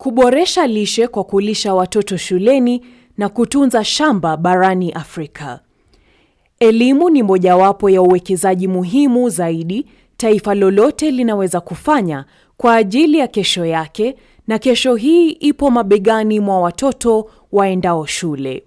kuboresha lishe kwa kulisha watoto shuleni na kutunza shamba barani Afrika. Elimu ni mojawapo ya uwekezaji muhimu zaidi taifa lolote linaweza kufanya kwa ajili ya kesho yake, na kesho hii ipo mabegani mwa watoto waendao shule.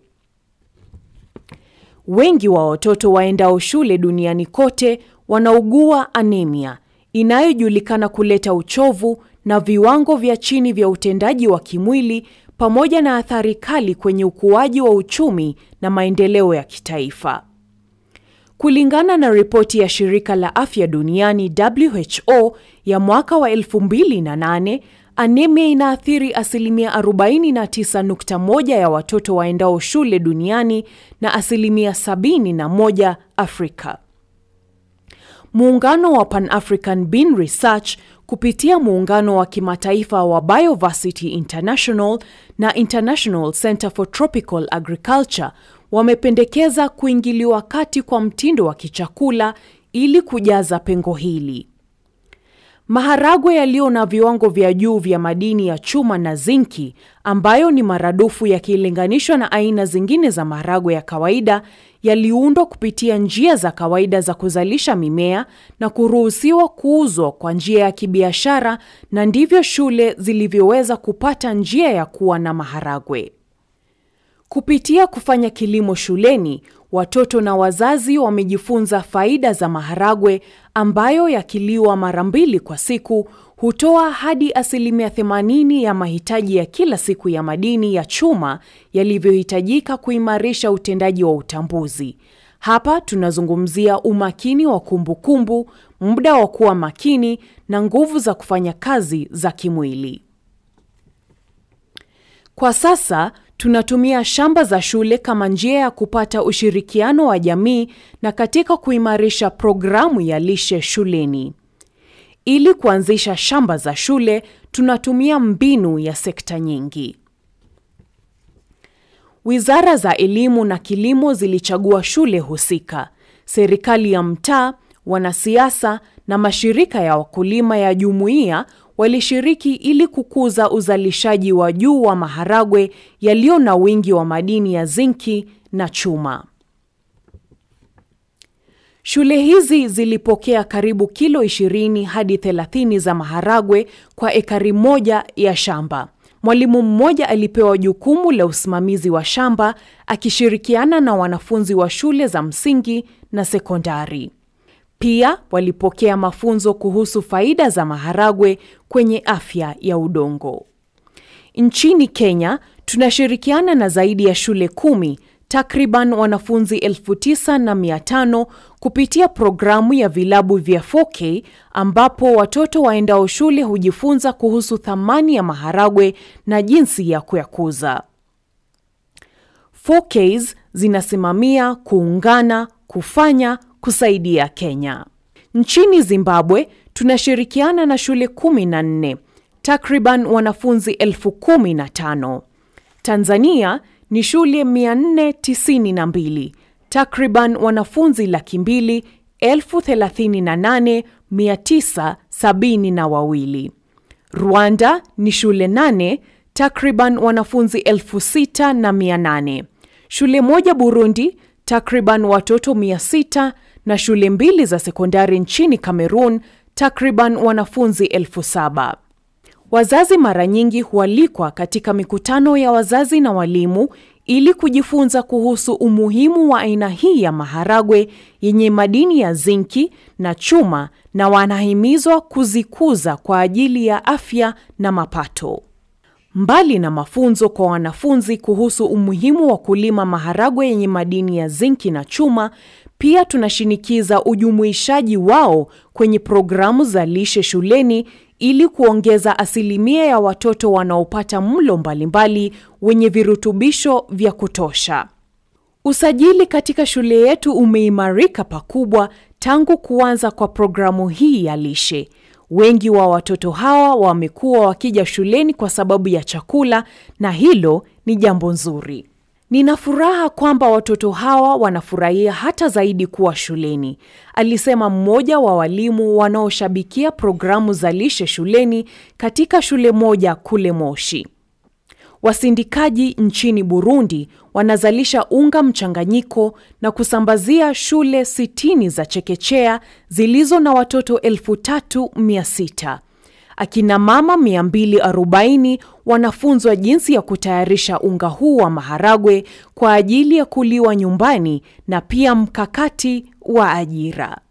Wengi wa watoto waendao shule duniani kote wanaugua anemia inayojulikana kuleta uchovu na viwango vya chini vya utendaji wa kimwili pamoja na athari kali kwenye ukuaji wa uchumi na maendeleo ya kitaifa. Kulingana na ripoti ya shirika la afya duniani WHO ya mwaka wa 2008, anemia inaathiri asilimia 49.1 ya watoto waendao shule duniani na asilimia 71 Afrika. Muungano wa Pan-African Bean Research kupitia muungano wa kimataifa wa Bioversity International na International Center for Tropical Agriculture wamependekeza kuingiliwa kati kwa mtindo wa kichakula ili kujaza pengo hili. Maharagwe yaliyo na viwango vya juu vya madini ya chuma na zinki ambayo ni maradufu yakilinganishwa na aina zingine za maharagwe ya kawaida yaliundwa kupitia njia za kawaida za kuzalisha mimea na kuruhusiwa kuuzwa kwa njia ya kibiashara na ndivyo shule zilivyoweza kupata njia ya kuwa na maharagwe. Kupitia kufanya kilimo shuleni, watoto na wazazi wamejifunza faida za maharagwe ambayo yakiliwa mara mbili kwa siku hutoa hadi asilimia 80 ya mahitaji ya kila siku ya madini ya chuma yalivyohitajika kuimarisha utendaji wa utambuzi. Hapa tunazungumzia umakini wa kumbukumbu, muda wa kuwa makini na nguvu za kufanya kazi za kimwili. Kwa sasa tunatumia shamba za shule kama njia ya kupata ushirikiano wa jamii na katika kuimarisha programu ya lishe shuleni. Ili kuanzisha shamba za shule, tunatumia mbinu ya sekta nyingi. Wizara za elimu na kilimo zilichagua shule husika. Serikali ya mtaa, wanasiasa na mashirika ya wakulima ya jumuiya walishiriki ili kukuza uzalishaji wa juu wa maharagwe yaliyo na wingi wa madini ya zinki na chuma. Shule hizi zilipokea karibu kilo 20 hadi 30 za maharagwe kwa ekari moja ya shamba. Mwalimu mmoja alipewa jukumu la usimamizi wa shamba akishirikiana na wanafunzi wa shule za msingi na sekondari. Pia walipokea mafunzo kuhusu faida za maharagwe kwenye afya ya udongo. Nchini Kenya, tunashirikiana na zaidi ya shule kumi, takriban wanafunzi elfu tisa na mia tano kupitia programu ya vilabu vya 4K ambapo watoto waendao shule hujifunza kuhusu thamani ya maharagwe na jinsi ya kuyakuza. 4Ks zinasimamia kuungana, kufanya, kusaidia Kenya. Nchini Zimbabwe tunashirikiana na shule kumi na nne, takriban wanafunzi elfu kumi na tano. Tanzania ni shule 492, takriban wanafunzi laki mbili elfu thelathini na nane mia tisa sabini na wawili. Rwanda ni shule nane, takriban wanafunzi elfu sita na mia nane. Shule moja Burundi, takriban watoto mia sita na shule mbili za sekondari nchini Cameroon, takriban wanafunzi elfu saba. Wazazi mara nyingi hualikwa katika mikutano ya wazazi na walimu ili kujifunza kuhusu umuhimu wa aina hii ya maharagwe yenye madini ya zinki na chuma na wanahimizwa kuzikuza kwa ajili ya afya na mapato. Mbali na mafunzo kwa wanafunzi kuhusu umuhimu wa kulima maharagwe yenye madini ya zinki na chuma, pia tunashinikiza ujumuishaji wao kwenye programu za lishe shuleni ili kuongeza asilimia ya watoto wanaopata mlo mbalimbali wenye virutubisho vya kutosha. Usajili katika shule yetu umeimarika pakubwa tangu kuanza kwa programu hii ya lishe. Wengi wa watoto hawa wamekuwa wakija shuleni kwa sababu ya chakula na hilo ni jambo nzuri. Nina furaha kwamba watoto hawa wanafurahia hata zaidi kuwa shuleni, alisema mmoja wa walimu wanaoshabikia programu za lishe shuleni katika shule moja kule Moshi. Wasindikaji nchini Burundi wanazalisha unga mchanganyiko na kusambazia shule sitini za chekechea zilizo na watoto elfu tatu mia sita. Akina mama 240 wanafunzwa jinsi ya kutayarisha unga huu wa maharagwe kwa ajili ya kuliwa nyumbani na pia mkakati wa ajira.